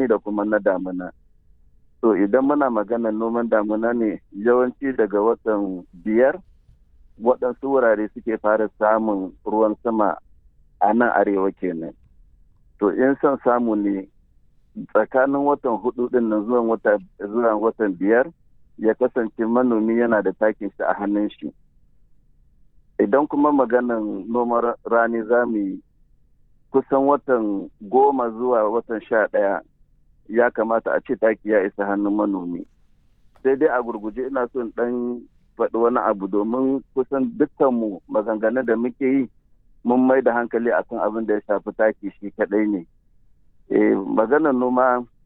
rani da kuma na damuna to idan muna maganar noman damuna ne yawanci daga watan biyar waɗansu wurare suke fara samun ruwan sama a nan arewa kenan to in son samu ne tsakanin watan hudu din nan zuwa watan biyar ya kasance manomi yana da takin shi a hannun shi idan kuma maganan noman rani za mu yi kusan watan goma zuwa watan sha ɗaya ya kamata a ce taki ya isa hannun manomi sai dai a gurguje ina son ɗan faɗi wani abu domin kusan dukkanmu maganganun da muke yi mun mai da hankali akan abin da ya shafi taki shi kaɗai ne maganar noma